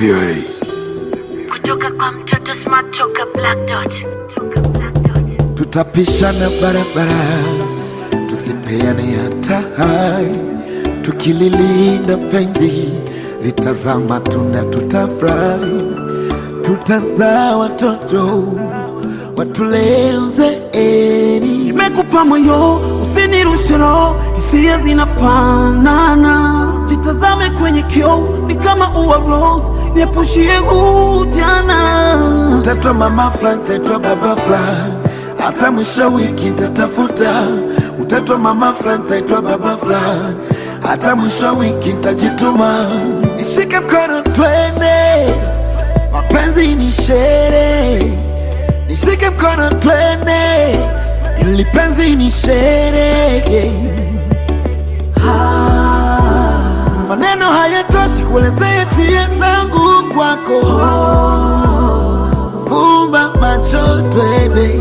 VOA. kutoka kwa mtoto smart toka black dot tutapishana barabara, tusipeane hata hai, tukililinda penzi litazama tuna tutafurahi, tutazaa watoto watulee uzeeni. Nimekupa moyo usinirushe roho, hisia zinafanana. Jitazame kwenye kioo, ni kama ua rose, niepushie ujana. Mtatwa mama fulani, mtatwa baba fulani, hata mwisho wiki nitatafuta. Utatwa mama fulani, mtatwa baba fulani, hata mwisho wiki nitajituma. Nishike mkono twende, mapenzi ni sherehe. Nishike mkono twende, ili penzi ni sherehe. Ah, Maneno hayatoshi kuelezea hisia zangu kwako. Fumba macho twende.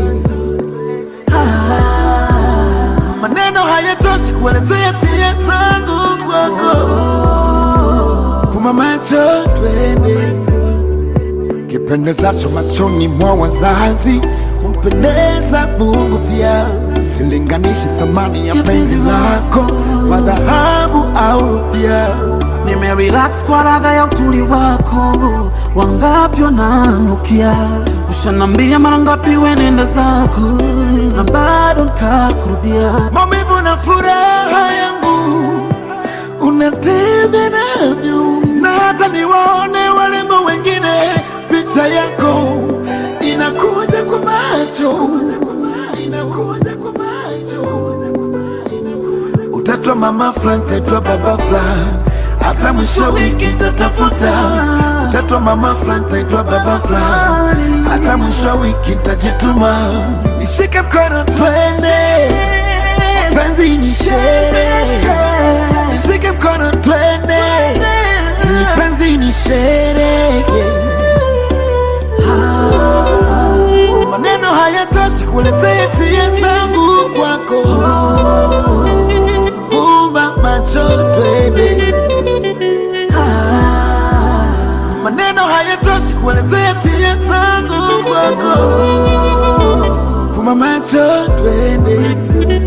Ah, Maneno hayatoshi kuelezea hisia zangu kwako. Fumba macho twende. Kipendezacho machoni mwa wazazi humpendeza Mungu pia. Silinganishi thamani ya penzi lako kwa dhahabu au rupia. Nimerelax kwa radha ya utuli wako, wangapi wananukia. Ushanambia mara ngapi wenenda zako, na bado nikakurudia. maumivu na furaha yangu unatembea navyo, na hata niwaone warembo wengine, picha yako inakuja kwa macho, inakuja kwa macho. Utatwa mama fulani, utatwa baba fulani, hata mwisho wiki tatafuta. Utatwa mama fulani, utatwa baba fulani, hata mwisho wiki nitajituma. Nishike mkono twende penzi ni sherehe, nishike mkono twende, Hili penzi ni sherehe. Ah, Maneno hayatoshi kuelezea hisia zangu kwako. Fumba macho twende. Ah, Maneno hayatoshi kuelezea hisia zangu kwako. Fumba macho twende.